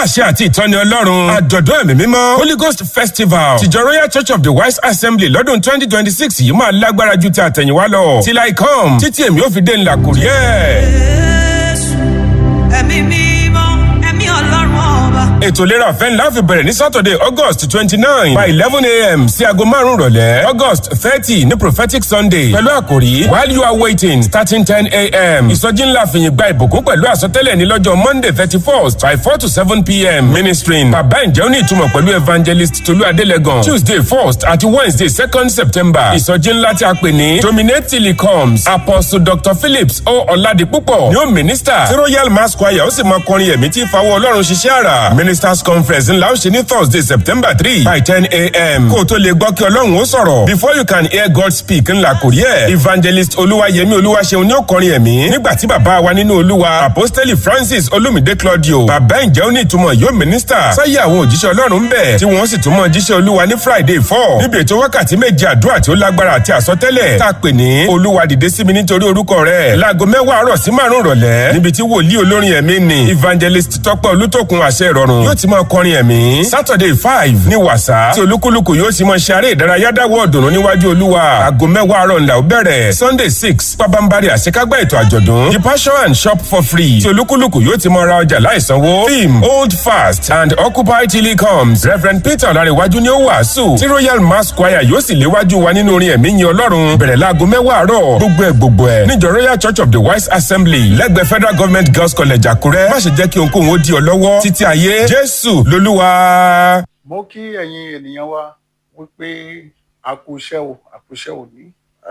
àṣẹ àti ìtọ́ni ọlọ́run àjọ̀dún ẹ̀mí mímọ́ holy ghost festival tìjọ royal church of the wise assembly lọ́dún twenty twenty six yìí máa lágbára ju ti àtẹ̀yìnwá lọ till i come títí èmi ò fi dé ńlá kò rí ẹ̀. Jésù, ẹ̀mí mímọ́, ẹ̀mí ọlọ́run ọba. ètò ìlera ọ̀fẹ́ ńlá fi bẹ̀rẹ̀ ní saturday august twenty nine by eleven a.m. sí aago márùn-ún rọ̀lẹ́ august thirty ní prophetic sunday pẹ̀lú àkòrí while you are waiting starting ten a.m. ìsọjí ńlá fìyìn gba ìbùkún pẹ̀lú àsọtẹ́lẹ̀ ní lọ́jọ́ monday thirty first by four to seven p.m. ministering bàbá ìjẹ́ òní ìtumọ̀ pẹ̀lú evangelist tolú adélẹ́gàn tuesday first àti wednesday second september ìsọjí ńlá tí a pè ní dominate till he comes apostle dr phillips o ọ̀làdìpúpọ̀ ni ó minister tí royal mass choir ó sì máa kọrin ẹ̀mí tí ìfawọ́ ọlọ́run ṣiṣẹ́ àrà ministers conference ńlá ó ṣe ní thursday september three by ten a.m. kó o tó lè gbọ́ kí ọlọ́run ó sọ̀rọ̀ before you can hear god speak ńlá kò rí ẹ̀ evangelist olúwayẹmí olúwaṣeun ni ó kọrin ẹ̀mí nígbà tí bàbá wa nínú olúwa apostoli francis olumide claudio bàbá ìjẹ́ òní ìtumọ̀ yóò minister sáyé àwọn òjíṣẹ́ ọlọ́run ń bẹ̀ tí wọ́n sì tún mọ jíṣẹ́ olúwa ní friday four níbi ètò wákàtí méje àdúrà tí ó lágbára àti àsọtẹ́lẹ̀ tá a pè ní olúwa dìde sí mi nítorí orúkọ rẹ̀ láago mẹ́wàá àárọ̀ sí márùn-ún rọ̀lẹ́ níbi tí wòlíì olórin ẹ̀mí ni evangelist tọ́pẹ́ olútòkun àṣẹ ìrọ̀rùn yóò ti máa kọrin ẹ̀mí saturday five ní wàsá tí olúkúlùkù yóò sì máa ṣe eré ìdárayá dáwọ́ ọ̀dùnnú níwájú olúwa aago mẹ́wàá àárọ̀ ńlá ó bẹ̀rẹ̀ sunday six pabambari àṣekágbá ètò àjọ̀dún the passion and shop for free tí olúkúlùkù yóò ti máa ra ọjà láìsanwó theme hold fast and occupy till he comes reverend peter ọ̀làríwájú ni ó wàásù tí royal mass choir yóò sì léwájú wa nínú orin ẹ̀mí yin ọlọ́run bẹ̀rẹ̀ láago mẹ́wàá àárọ̀ gbogbo ẹ̀ gbogbo ẹ̀ níjọ royal church of the wise assembly lẹ́gbẹ̀ẹ́ federal government girls college àkúrẹ́ má ṣe jẹ́ kí ohunkóhun ó di ọ lọ́wọ́ títí ayé jésù lolúwa. mo kí ẹ̀yin ènìyàn wa wípé a kú iṣẹ́ o a kú iṣẹ́ òní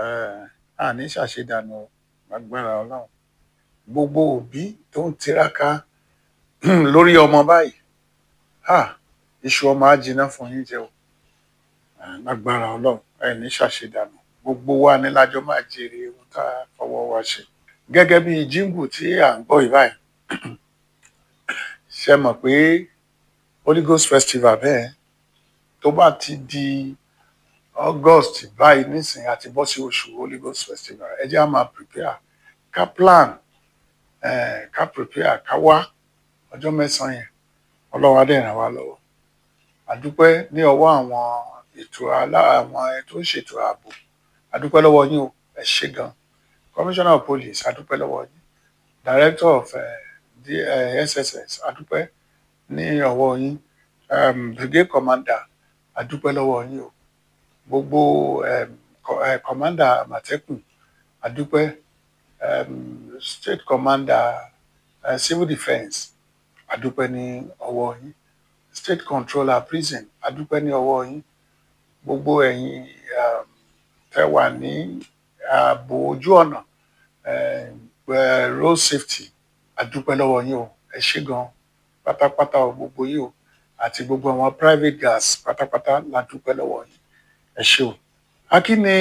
àní ṣàṣedànù agbára ọlọ́run gbogbo òbí tó ń tiraka lórí ọmọ báyìí ha iṣu ọmọ á jiná fún yín jẹ o agbára ọlọ́run ẹni ṣàṣedànù gbogbo wa ní lájọ máa jèrè ohun tá a fọwọ́ wa ṣe gẹ́gẹ́ bí jíǹgù tí à ń gbọ́ yìí báyìí ṣe mọ̀ pé holy ghost festival bẹ́ẹ̀ tó bá ti di august báyìí nísìnyí àti bọ́ sí oṣù holy ghost festival ẹ jẹ́ á máa prepare ká plan eh, ká prepare ká wá ọjọ́ mẹ́sàn-án yẹn ọlọ́wọ́ á dẹ̀ ràn wá lọ́wọ́ àdúpẹ́ ní ọwọ́ àwọn ètò alá àwọn tó ń ṣètò ààbò àdúpẹ́ lọ́wọ́ yín o ẹ ṣé gan commissioner of police àdúpẹ́ lọ́wọ́ yín director of uh, the, uh, sss àdúpẹ́ ní ọwọ́ yín um, brigade commander àdúpẹ́ lọ́wọ́ yín o gbogbo um, co- uh, commander àmọ̀tẹ́kùn àdúpẹ́ um, state commander uh, civil defence àdúpẹ́ ní ọwọ́ yín state controller prison àdúpẹ́ ní ọwọ́ yín gbogbo ẹ̀yin um, tẹ́ wà ní ààbò ojú ọ̀nà um, uh, road safety àdúpẹ́ lọ́wọ́ yín o ẹ ṣé gan pátápátá o gbogbo yín o àti gbogbo àwọn private gas pátápátá la dúpẹ́ lọ́wọ́ yín ẹ ṣé o. akíni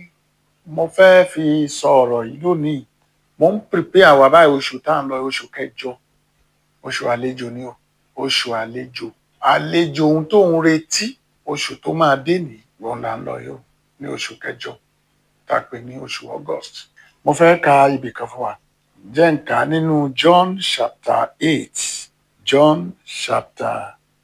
mo fẹ́ fi sọ ọ̀rọ̀ yìí lónìí mo ń prepare wa báyìí oṣù tá à ń lọ oṣù kẹjọ oṣù àlejò ni o oṣù àlejò àlejò ohun tó ń retí oṣù tó máa dé ní wọn là ń lọ yìí o ní oṣù kẹjọ tá a pè ní oṣù august mo fẹ́ ka ibì kan fún wa jẹ́ n kà á nínú john chapter eight john chapter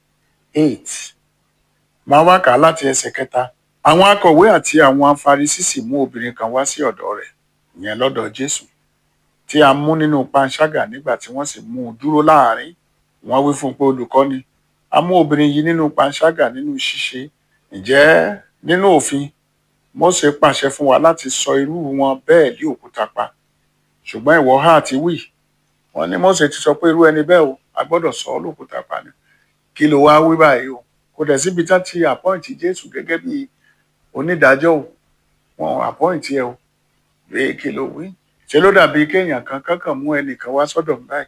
eight máa wá kà á láti ẹsẹ̀ kẹta àwọn akọ̀wé àti àwọn afarisí sì mú obìnrin kan wá sí ọ̀dọ̀ rẹ̀ ìyẹn lọ́dọ̀ jésù tí a mú nínú panṣágà nígbà tí wọ́n sì mú un dúró láàrin wọ́n wí fún un pé olùkọ́ni a mú obìnrin yìí nínú panṣágà nínú ṣíṣe ǹjẹ́ nínú òfin mósè pàṣẹ fún wa láti sọ irú wọn bẹ́ẹ̀ lé òkúta pa ṣùgbọ́n ìwọ ha àti wí wọ́n ní mósè ti sọ pé irú ẹni bẹ́ẹ̀ o a gbọ́dọ̀ sọ ọ́ lókúta pa ni kí ló wá wí báyìí o kò dẹ̀ síbi tá ti àpọ́ǹtì jésù gẹ́gẹ́ bí onídàájọ́ o wọn ò àpọ́ǹtì ẹ o bẹ́ẹ̀ kí ló wí ṣe ló dàbí kéèyàn kan kankan mú ẹnìkan wá sọ́dọ̀ mi báyìí